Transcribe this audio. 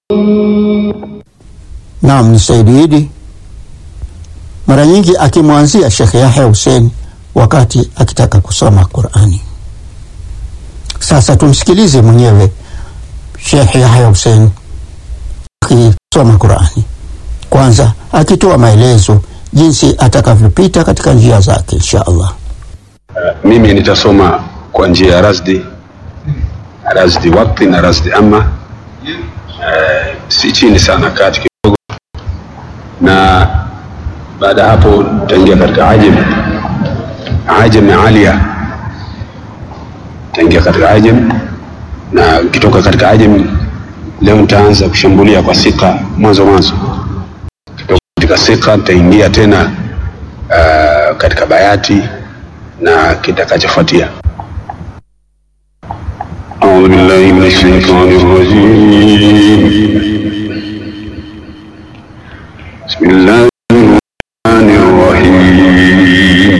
Naam, ni Saidi Idi, mara nyingi akimwanzia Sheikh Yahya Hussein wakati akitaka kusoma Qurani. Sasa tumsikilize mwenyewe Sheikh Yahya Hussein akisoma Qurani, kwanza akitoa maelezo jinsi atakavyopita katika njia zake insha Allah. Mimi nitasoma kwa njia ya rasdi rasdi wakti na rasdi amma, eh, si chini sana, kati kidogo, na baada ya hapo taingia katika ajam ajam alia, taingia katika ajam na ukitoka katika ajam, leo nitaanza kushambulia kwa sika mwanzo mwanzo, kutoka katika sika nitaingia tena uh, katika bayati na kitakachofuatia. أعوذ بالله من الشيطان الرجيم بسم الله الرحمن الرحيم